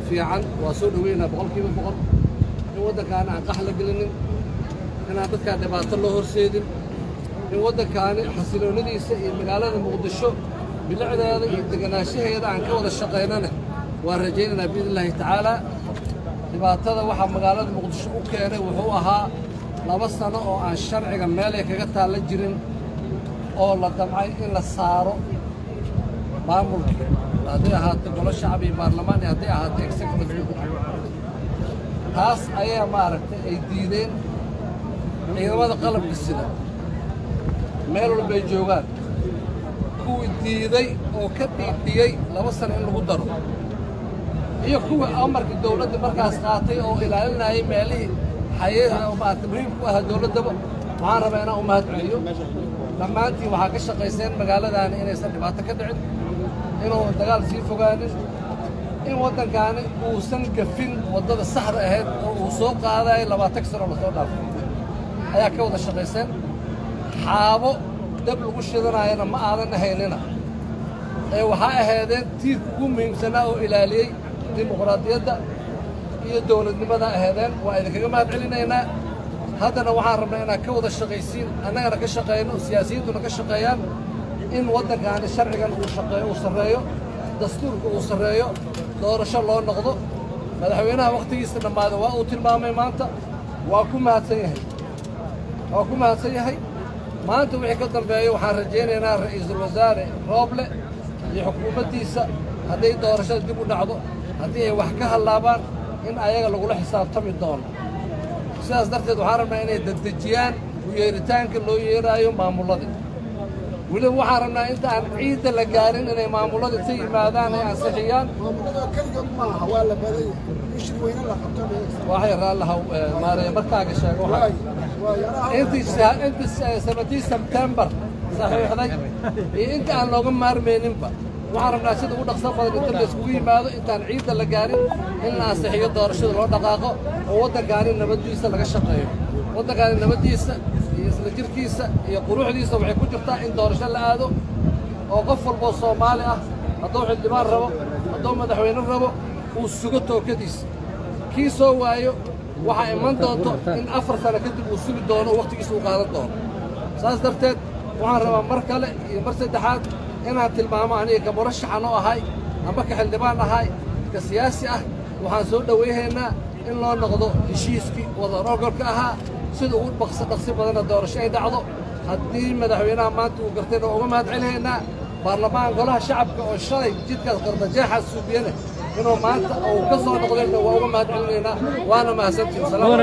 fiican waa soo dhoweynaa boqolkiiba boqol in waddankaani aan qax la gelinin inaan dadkaan dhibaato loo horseedin in waddankaani xasiloonnadiisa iyo magaalada muqdisho bilicdeeda iyo deganaanshaheeda aan ka wada shaqaynana waan rajaynaynaa biidn illaahi tacaalaa dhibaatada waxaa magaalada muqdisho u keenay wuxuu ahaa laba sano oo aan sharciga meelay kaga taalla jirin oo la damcay in la saaro maamulkii hadday ahaato golo shacab iyo baarlamaan iyo hadday ahaato executive taas ayaa maaragtay ay diideen ciidamada qalabka sida meel walbay joogaan kuwii diiday oo ka dhiidhiyey laba sano in lagu daro iyo kuwii amarka dawladda markaas qaatay oo ilaalinayay meelihii xayaha maarata muhiimku ahaa dawladdaba waxaan rabaa inaan u mahad celiyo dhammaantiin waxaa ka shaqayseen magaaladaani inaysan dhibaato ka dhicin inuu dagaal sii fogaanin in waddankaani uusan gafin waddada saxda ahayd oo uu soo qaadayo labaatan sano lasoo dhaafay ayaa ka wada shaqayseen xaabo dab lagu shidanaayana ma aadan ahaynina ee waxaa ahaydeen tiirka ugu muhiimsanaa oo ilaaliyey dimuqraadiyadda iyo dawladnimada ahaydeen waa idinkaga mahad celinaynaa haddana waxaan rabnaa inaad ka wada shaqaysiin annagana ka shaqayno siyaasiyiintuna ka shaqeeyaan in waddankaani sharcigan uu shaqeeyo uu sarreeyo dastuurka uu sarreeyo doorasho loo noqdo madaxweynaha wakhtigiisa dhammaada waa uu tilmaamay maanta waa ku mahadsan yahay waa ku mahadsan yahay maanta wixii ka dambeeyo waxaan rajaynaynaa ra'iisul wasaare rooble iyo xukuumaddiisa hadday doorashada dib u dhacdo haddii ay wax ka hallaabaan in ayaga lagula xisaabtami doono sidaas darteed waxaan rabnaa inay dedejiyaan u yeeritaanka loo yeeraayo maamulladii weliba waxaan rabnaa inta aan ciidda la gaarin inay maamullada inta yimaadaan ay ansixiyaan waxay raallahaw maaraya markaaga sheego intii seventeen sebtembar saxiixday iyo inta aan looga maarmayninba waxaan rabnaa sida ugu dhaqsan badan inta la iskugu yimaado intaan ciidda la gaarin in la ansixiyo doorashada loo dhaqaaqo oo waddankaani nabaddiisa laga shaqeeyo waddankaani nabaddiisa iyo isla jirkiisa iyo quruxdiisa waxay ku jirtaa in doorasho la aado oo qof walboo soomaali ah hadduu xildhibaan rabo hadduu madaxweyne rabo uu sugo tookadiisa kii soo waayo waxaa iman doonto in afar sano kadib uu sugi doono oo wakhtigiisa uu qaadan doono saas darteed waxaan rabaa mar kale iyo mar saddexaad inaan tilmaamo aniga ka murashaxan oo ahay amba ka xildhibaan ahay ka siyaasi ah waxaan soo dhowayhaynaa in loo noqdo heshiiskii wadaroogolka ahaa sida ugu dhaqsi dhaqsi badanna doorasho ay dhacdo haddii madaxweynaha maanta uu gartayna waa uga mahad celinaynaa baarlamaan golaha shacabka oo shalay jidkaas qardajeexaas suubiyana inuu maanta uu ka soo noqdayna waa uga mahad celinaynaa waana mahadsantiin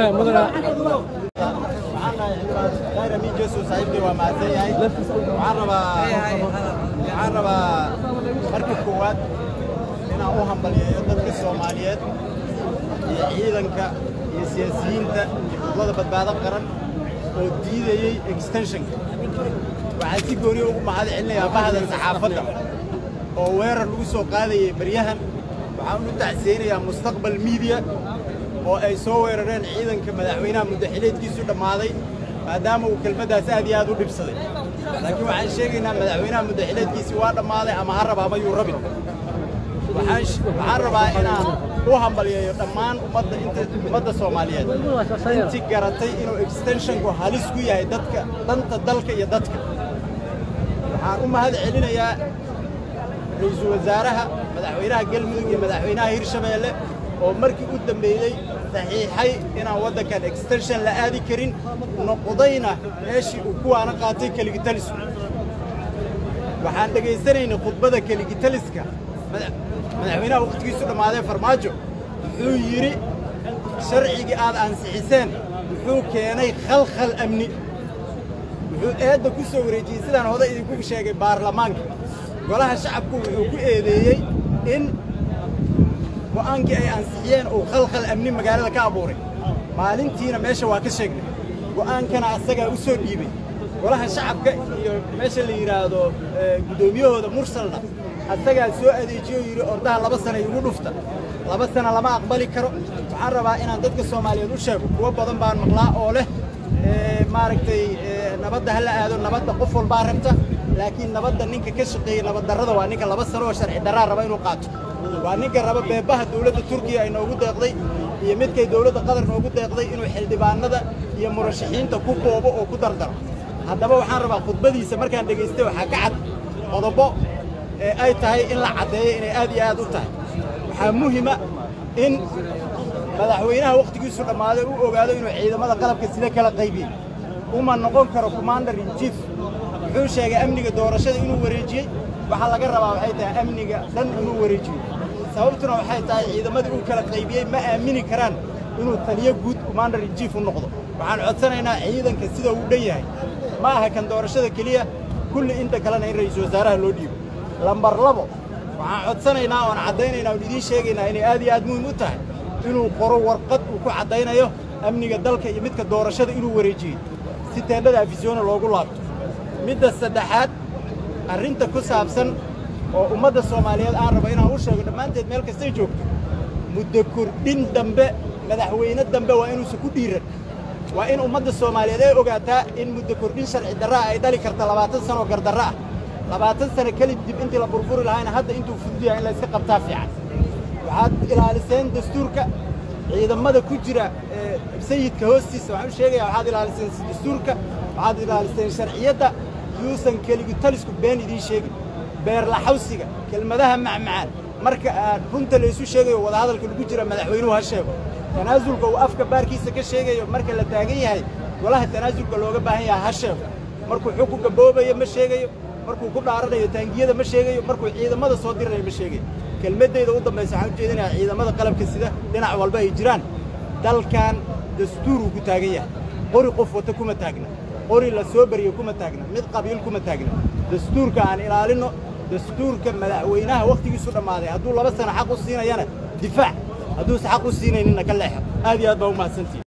khayra mi jesu saaxiibkay waa mahadsan yahay waxaan rabaa waxaan rabaa marka koowaad inaan u hambaliyeeyo dadka soomaaliyeed iyo ciidanka iyo siyaasiyiinta iyo xukuumadda badbaado qaran oo diidayey extensionka waxaan si gooniya ugu mahad celinayaa bahda saxaafadda oo weerar lagu soo qaadayay baryahan waxaan u tacsiyeynayaa mustaqbal miidiya oo ay soo weerareen ciidanka madaxweynaha muddaxileedkiisu dhammaaday maadaama uu kelmaddaas aad iyo aad u dhibsaday laakiin waxaan sheegaynaa madaxweynaha muddaxileedkiisii waa dhammaaday ama ha raba ama yuu rabin waxaan rabaa inaan u hambalyeeyo dhammaan ummadda inta ummadda soomaaliyeed intii garatay inuu extensionku halis ku yahay dadka danta dalka iyo dadka waxaan u mahad celinayaa ra'iisul wasaaraha madaxweynaha galmudug iyo madaxweynaha hirshabeelle oo markii u dambeeyey saxiixay inaan waddankan extension la aadi karin noqdayna meeshii uu kuwaana qaatay keligitalisku waxaan dhegaysanaynay khudbada keligitaliska madaxweynaha wakhtigiisu dhammaadee farmaajo wuxuu yidhi sharcigii aad ansixiseen wuxuu keenay khalkhal amni wuxuu eedda ku soo wareejiyey sidaan hoday idinku sheegay baarlamaanka golaha shacabku wuxuu ku eedeeyey in go'aankii ay ansixiyeen uu khalkhal amni magaalada ka abuuray maalintiina meesha waa ka sheegnay go'aankana asagaa u soo dhiibay golaha shacabka iyo meesha la yidhaahdo guddoomiyahooda mursalna asagaa soo adeejiyo yidhi ordaha laba sana igu dhufta laba sana lama aqbali karo waxaan rabaa inaan dadka soomaaliyeed u sheego kuwo badan baan maqlaa oo leh maaragtay nabadda ha la aado nabadda qof walbaa rabta laakiin nabadda ninka ka shaqeeya nabaddarrada waa ninka laba sano oo sharci darraa raba inuu qaato waa ninka raba beebaha dowladda turkiya ay noogu deeqday iyo midkay dowladda qatar noogu deeqday inuu xildhibaanada iyo murashaxiinta ku koobo oo ku dardaro haddaba waxaan rabaa khudbadiisa markaan dhegaystay waxaa ka cad qodobo ee ay tahay in la caddeeyo inay aad iyo aad u tahay waxaa muhima in madaxweynaha wakhtigiisu dhammaaday uu ogaado inuu ciidamada qalabka sida kala qaybiyey uma noqon karo commander in chief wuxuu sheegay amniga doorashada inuu wareejiyey waxaa laga rabaa waxay tahay amniga dhan inuu wareejiyo sababtuna waxay tahay ciidamadii uu kala qaybiyey ma aamini karaan inuu taliyo guud commander in chief u noqdo waxaan codsanaynaa ciidanka sida uu dhan yahay ma aha kan doorashada keliya kulli inta kalena in ra'iisul wasaaraha loo dhiibo lambar labo waxaan codsanaynaa oon caddaynaynaa oon idiin sheegaynaa inay aad iyo aad muhim u tahay inuu qoro warqad uu ku caddaynayo amniga dalka iyo midka doorashada inuu wareejiyey si teendhada afisyoona loogu laabto midda saddexaad arrinta ku saabsan oo ummadda soomaaliyeed aan rabo inaan u sheego dhammaanteed meel kastay joogto muddo kordhin dambe madaxweyne dambe waa inuusan ku dhiiran waa in ummadda soomaaliyeed ay ogaataa in muddo kordhin sharci darraa ay dhali karta labaatan sanoo gardarra ah labaatan sano kelib dib intii la burburi lahaayna hadda intuu fudud yahay in layska qabtaa fiican waxaad ilaaliseen dastuurka ciidamada ku jira sayidka hoostiisa waxaan u sheegayaa waxaad ilaaliseen dastuurka waxaad ilaaliseen sharciyadda yuusan keligu talisku been idiin sheegin beerlaxawsiga kelmadaha macmacaan marka aad runta laysu sheegayo wadahadalka lagu jira madaxweynuhu ha sheego tanaasulka uu afka baarkiisa ka sheegayo marka la taagan yahay golaha tanaasulka looga baahan yahay ha sheego markuu xukunka boobayo ma sheegayo markuu ku dhaaranayo taangiyada ma sheegayo markuu ciidamada soo diranayo ma sheegayo kelmaddayda u dambaysa waxaan u jeedinayaa ciidamada qalabka sida dhinac walba ay jiraan dalkan dastuuruu ku taagan yahay qori qof wata kuma taagna qori la soo bariyo kuma taagna mid qabiil kuma taagna dastuurka aan ilaalinno dastuurka madaxweynaha wakhtigiisu dhammaaday hadduu laba sano xaq u siinayana difaac hadduusa xaq u siinayninna ka leexo aad iyo aad baa u mahadsantihi